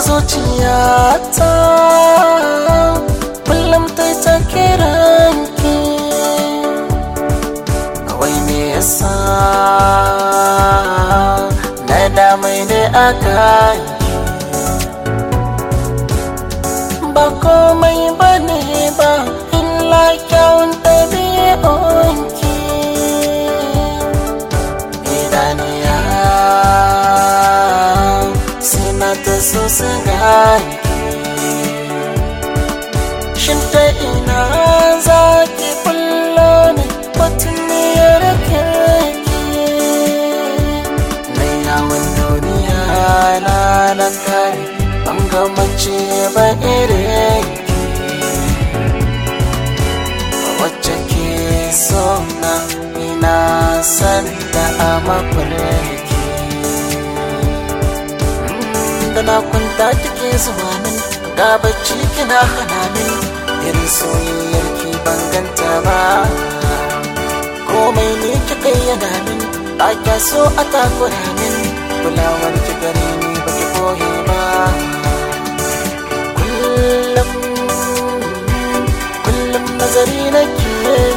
zuciyata kullum ta ta kiranki kawai me yasa na damai da aka ba komai ba ne ba illa kyawun ɗabi'unki idaniya suna ta so su ganki shin ta ina za ki kullo ne batun niyar kirki na yawon duniya na na kare ban ga mace ba irin wacce ke so na ina san da a mafarki da na kwanta take zuwa min ga bacci kina hana min irin soyayyar ki ban ganta ba komai ne kika yana min ba kya so a takura min kulawar ki gare ni ba ki koye ba kullum kullum nazari nake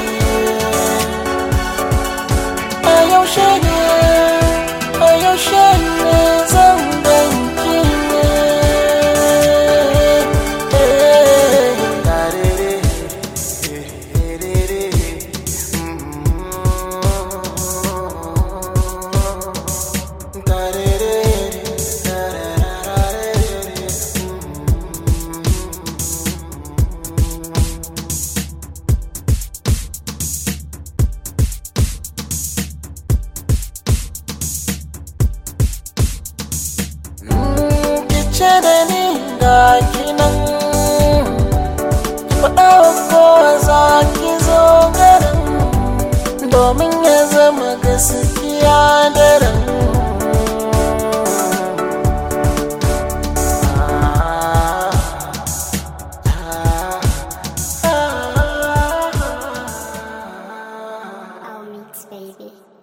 a yaushe ne a yaushe ne zan ganki ne kice da ni ga kinan faɗa kowa za ki zo garin domin ya zama gaskiya daren I'll mix, baby.